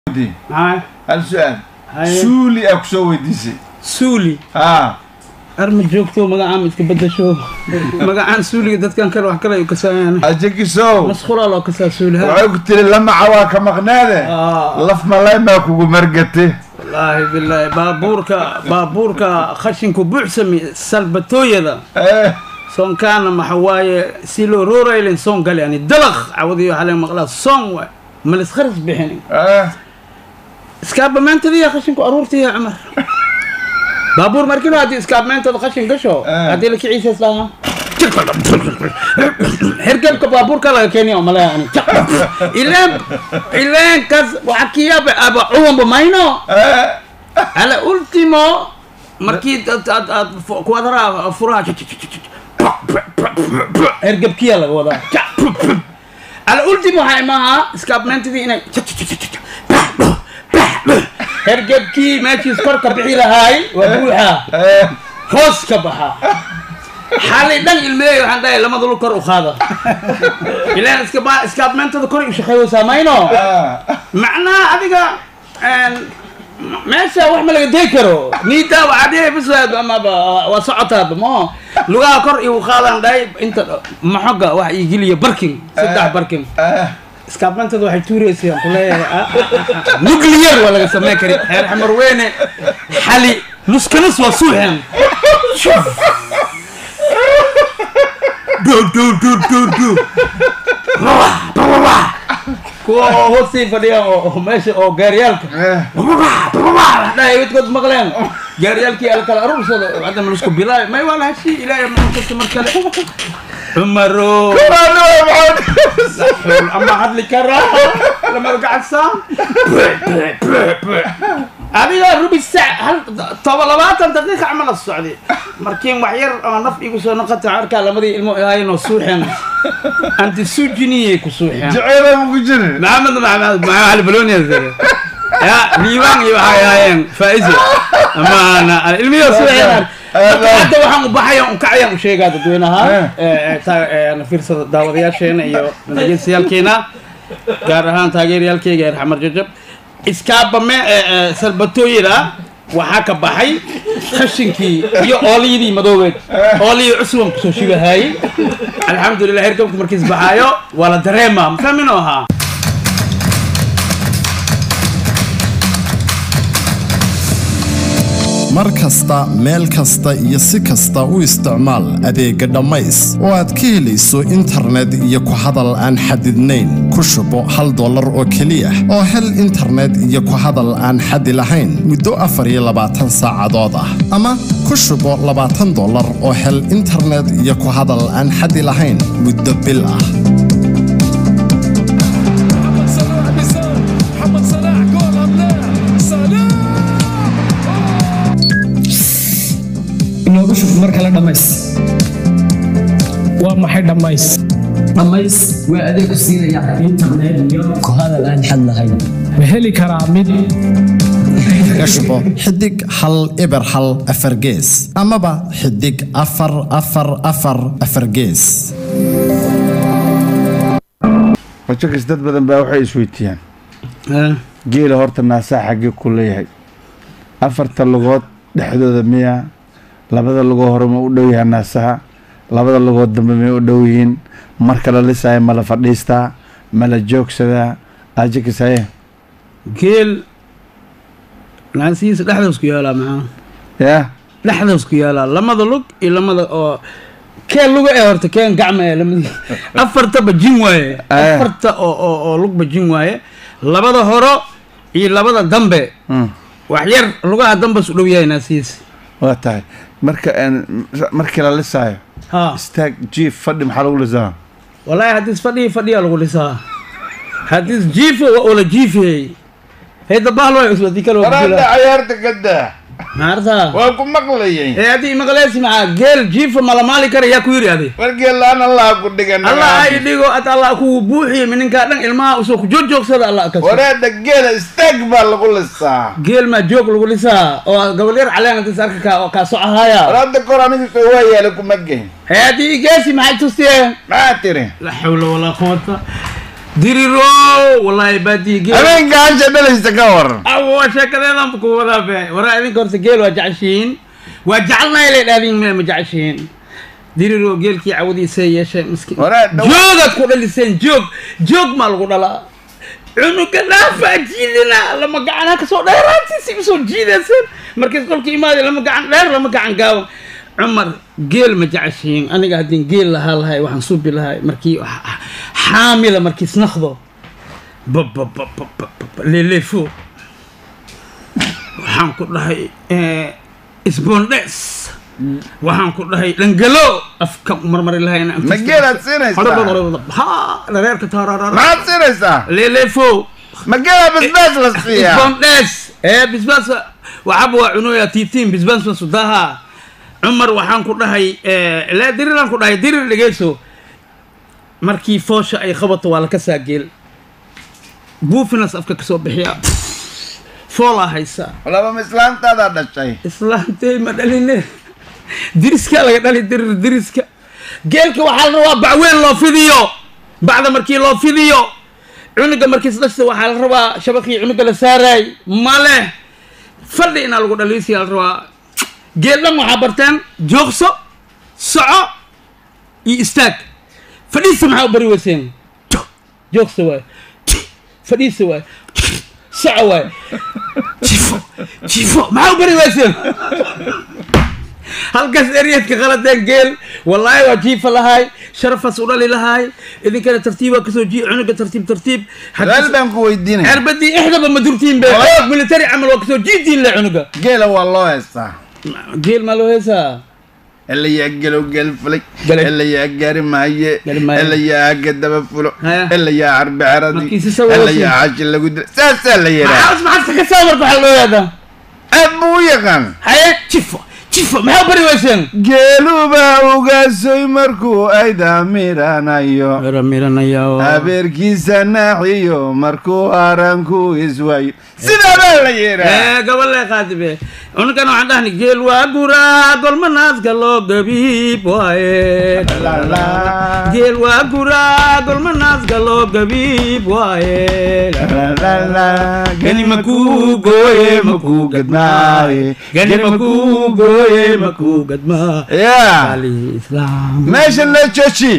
weydiin maxaa hal su-aal Haye. suuli aa kusoo weydiisay suuli haa arma joogto magacaan iska bedasho magacaan suuliga dadkan kale wax kale ay kasaayaan ajagisow masqulaa loo kasaa suuli ha waxay ku tiri lamaca waa ka maqnaade Ah. laf malay maa kugu margate wallaahi bilaahi baabuurka baabuurka khashinku buuxsami salbatooyada Eh, soonkaana maxa waaye si loo rooraylen soon gali ani dalaq cawadiyo waxaa laga maqlaa soon waay malis kharis bixin eh, iskaabamaantadiya khashinku aruurtiya cumar baabuur markino haddii iskaabamaantada khashin gasho Eh. haddii la kiciisa islaaha hergebka baabuurka laga keeniya umaleya ani ileen ileen kas waxa kiyaaba aba cuwanba mayno eh, ala ultimo markii aad aad aad fu- kuwadara furaha hergebkiya laga wadaa ala ultimo waxaa imaha iskaabmaantadii inay hergebkii meeshiis kor ka bixi lahaay waa buuxa eh, hoos ka baxa xalay dhan ilmeeyo waxaan dhahay lamada lug kor u qaada ilaan iska ba iskaabmaantada kor u shaqeeyeysaa mayno ah, macnaha adiga een, meesha wax ma laga day karo niidaa waxaa dhihi bis waa- amaba waa socotaaba mo lugaha kor igu qaadaan dhahay inta maxoga wax ii geliya barking saddex barking eh, iskaabmantada waxay tuuraysayaan kuleeyahay ah, ah, ah, nuclear waa laga sameyn kari xeer xamar weyne xali nuskanus waa suuxeen dhow dhow dhow dhow dhow Babah, babah. kuwa oo hoostii fadhiya oo oo meesha oo gaaryaalka eh. dhahay midkood maqleen gaaryaalkii ala kala aruursada hadda malusku bilaay may waa lahashi ilaahay mankasta mar kale cumaro Ano, maxaa- ama hadli karaa lama gacadsaa adiga rubi sac hal toba labaatan daqiiqa camala socday markiin wax yar ama naf igu soo noqota arkaa lamadii ilmo ahaayeenoo suuxeen anti sujiniyay ku suuxeen jaceyl ma ku jirin maxamed maxamed maxamed ali balonia ya liibaan iyo waxay ahaayeen faa'izo amaana ilmiyo suuxeen hadda waxaan u baxaya un kacayaan u sheegaa dadweynaha na fiirsada daawadayaasheena iyo dhageystayaaalkeena gaar ahaan taageerayaalkeyga ee xamar jajab iskaabame salbatooyada waxaa ka baxay khashinkii iyo ooliyadii madoobeed ooliyii cusban kusoo shibahaayey alxamdulilah hergamka markiis baxaayo waa la dareemaa mafahmino ahaa mar kasta meel kasta iyo si kasta u isticmaal adeegga dhammays oo aad ka helayso internet iyo ku hadal aan xadidnayn ku shubo hal dollar oo keliya oo hel internet iyo ku hadal aan xadi lahayn muddo afar iyo labaatan saacadood ah ama ku shubo labaatan dollar oo hel internet iyo ku hadal aan xadi lahayn muddo bil ah محمد صلاح بيسار محمد صلاح جول ام لا صلاح inoogu shub mar kale dhammays waa maxay dhammays dhammays waa adeeg ku siinaya internet iyo ku hadal aan xad lahayn ma heli karaa mid ka shubo xidig hal eber hal afar gees amaba xidig afar afar afar afar gees wajakis dad badan baa waxay isweydiiyaan geela horta naasaa xaggee ku leeyahay afarta lugood dhexdooda miya labada lugoo hore ma u dhow yahay naasaha labada lugood dambe may u dhow yihiin marka la lisaayo ma la fadhiistaa ma la joogsadaa ajakis haye geel naasihiisa dhexdaas ku yaalaa maxaa yaa dhexdaas ku yaalaa lamada lug iyo lamada oo keen luga ee horta keen gacma ee lamadi afartaba jin waaye Eh. afarta oo oo oo lugba jin waaye labada horo iyo labada dambe Mm, wax yar lugaha dambas u dhow yahay naasihiisa waa tahay marka een, markii la lisaayo ha istaag jiif fadhi maxaa lagu lisaa wallaahi haddiis fadhiyi fadhiyaa lagu lisaa haddiis jiifo waa ula jiifiyey heyda bahlo hadii kale waa ku jira cayaarta gadaa maartaa waa ku maqlayay ee haddii maqleesi maxaa geel jiifo malamaali kara yaa ku yiri adi wargee laan allah ku dhigan allah ay dhigo ad allah kugu buuxiyo mininkaa dhan ilmaha usoo ku joojoogsada allah ka wareeda geela istaag baa lagu lisaa geel maa joog lagu lisaa oo gabal yar caleen hadis arka kaa oo kaa socahaaya waraada kor aniga waa yaala kuma geyn ee haddii geesi maxay tusiyeen maxaa tiri la xawla walaa quwata diriro wallahi baadiye geel habeenka hasha dhalaysa ka waran awa sheekadeedan ku wadaa be waraa idinka horta geel waa jeceshihiin waa jecelnahay lay dhaadin me ma jeceshihiin diriro geelkii cawadiisa yeesheen miskiin Waraa dhow- joogaad ku dhaliseen joog joog maa lagu dhalaa cunuga dhaafaa jiidina lama gacanaa kasoo dheeraantiisi usoo jiidayseen markiis qolka imaada lama gacan dheer lama gacan gaaban cumar geel ma jeceshihiin aniga haddii geel lahaa lahay waxaan suubi lahay markii xa- xaamila markiis naqdo leleefo waxaan ku dhahay sbondes waxaan ku dhahay dhangalo afka marmari lahayna ma geelaad siinaysaa ha dhareerka taararara maxaad siinaysaa leleefo ma geelaa basbaas la siiyaa sbondes ee bisbaas waxaba waa cunoya titiin bisbaas masudaha cumar waxaan ku dhahay ilaa diriraan ku dhahay dirir dhegeyso markii foosha ay qabato waa laka saa geel buufinas afka kasoo bixiya foolaa haysaa laba mislaantaadaa dhashay islaantey ma dhaline diriskaa laga dhali dirir diriska geelka waxaa la rabaa bacweyn loo fidiyo bacda markii loo fidiyo cunuga markiis dhashta waxaa la rabaa shabakii cunuga la saaraay male fadhi inaa lagu dhaliisiya la rabaa geel dhan waxaa barteen joogso soco iyo istaag fadhiisa maxaa u bari weyseen joogso waay fadhiisa waay soco waay jifo jifo maxaa u bari weyseen halkaas eryadka qaladeen geel wallaahi waa jiifa lahaay sharafas u dhali lahaay idinkana tartiib waa kasoo jii cunuga tartiib tartiib su-aal baan ku weydiinaya cirbadii ixdaba ma durtiin be xoog military camal waa kasoo jiitiin le cunuga geela waa loo heestaa geel maa loo heesaa elayaa gelow geel fulay Galay. elayaa gaari maaye Gaari maaye. elayaa aga daba fulo Haya. elayaa carbi caradi Markiisi sawir elayaa cashi lagu dila saasaa la yiraa maxaas maxaad ka saa marka waxaa loo yaadaa aad buu u yaqaan haye jifo jifo maxaa bari weyseen geeluba ugaasoy markuu ayda miranayo miranaya abeerkiisa naaxiyo markuu aranku iswayo sidaa baa la yiraa ee gabale qaadibe cunugan waxaan dhahni geel waa guraa golma naaska loo gabiib waaye geel waa guraa golma naaska loo gabiib waaye gani makuu gooye makuu gadmaaye gani makuu gooye makuu gadmaa ya ali islaam meesha la jooji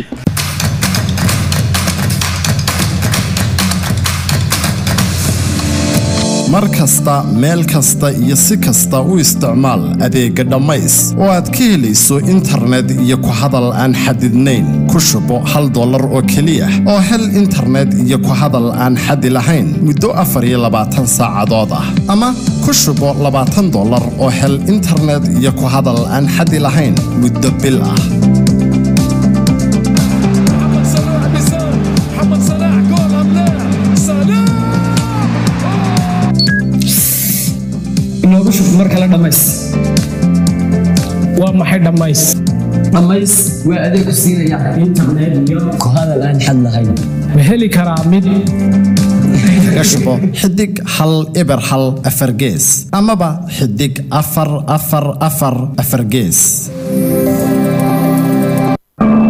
mar kasta meel kasta iyo si kasta u isticmaal adeegga dhammays oo aad ka helayso internet iyo ku hadal aan xadidnayn ku shubo hal dollar oo keliya oo hel internet iyo ku hadal aan xadi lahayn muddo afar iyo labaatan saacadood ah ama ku shubo labaatan dollar oo hel internet iyo ku hadal aan xadi lahayn muddo bil ah محمد صلاح بيساوي محمد صلاح جول ام لا صلاح inoogu shub mar kale dhammays waa maxay dhammays dhammays waa adeeg ku siinaya internet iyo ku hadal aan xad lahayn ma heli karaa mid kaga shubo xidig hal eber hal afar gees amaba xidig afar afar afar afar gees